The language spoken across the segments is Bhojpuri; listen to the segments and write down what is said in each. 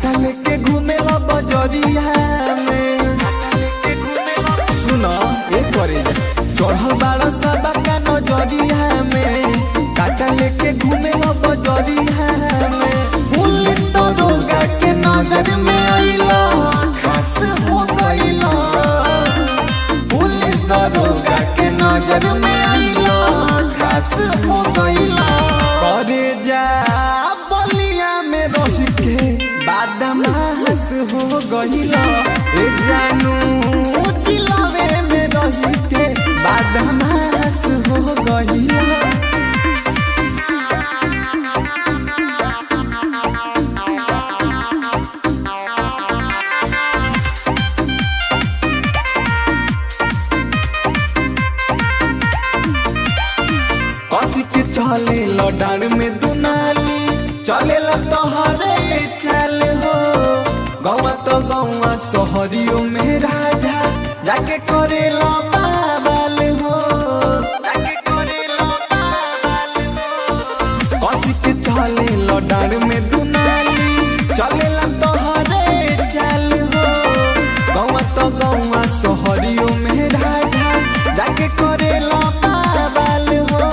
काटा लेके घूमे ला बजरिया में सुनो एक करे जा चढ़ल बाड़ा सबा का नजरिया में काटा लेके घूमे ला बजरिया में पुलिस तो रोगा के नजर में आइलो खास हो गइलो पुलिस दरोगा के नजर में आइलो खास हो गइलो करे जा बलिया में रह के बादमास हो गइलो ए जानू जिलावे में रह के बादमास हो गइलो कसी के चले लडार में दुनाली चले ला तोहरे चल हो गौवा तो गौवा शहरियों में राजा जाके करे ला बाबाल हो जाके करे ला बाबाल हो कसी के चले लडार में दुनाली चले ला तोहरे चल हो गौवा तो गौवा शहरियों में राजा जाके करे ला बाबाल हो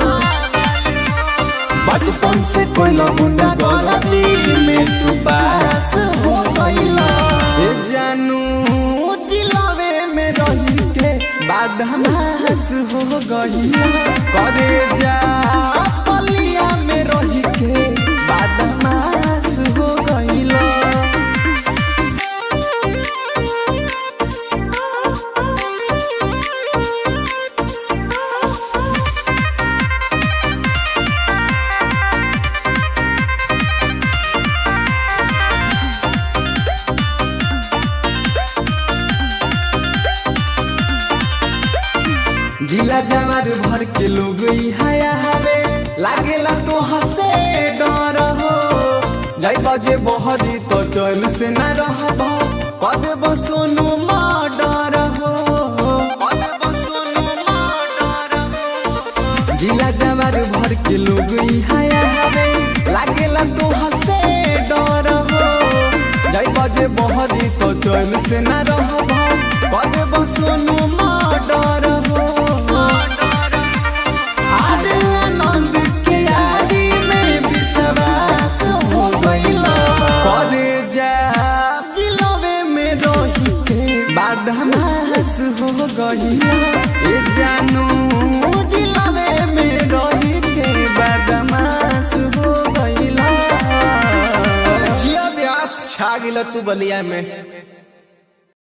बचपन से कोई गुंडा गलती में तू पास हो गइला ए जानू जिलावे में रही के बादमास हो गइला करे जा पलिया में रही के बादमास हो गइला जिला जवार भर के लोग हाया हवे लागेला तो हसे डर हो जाई बजे बहरी तो चल से न रहब कदे बसोनु डर हो कदे बसोनु डर हो जिला जवार भर के लोग हाया हवे लागेला तो हसे डर हो जाई बजे बहरी तो चल से न रहब कदे बसोनु डर हो आरे आनंद के यारी में विश्वास हो गइलो करे जा जिलवे में रही के बादमास हो गइलो ए जानू जिलवे में रही के बादमास हो गइलो जिया व्यास छा गिला तू बलिया में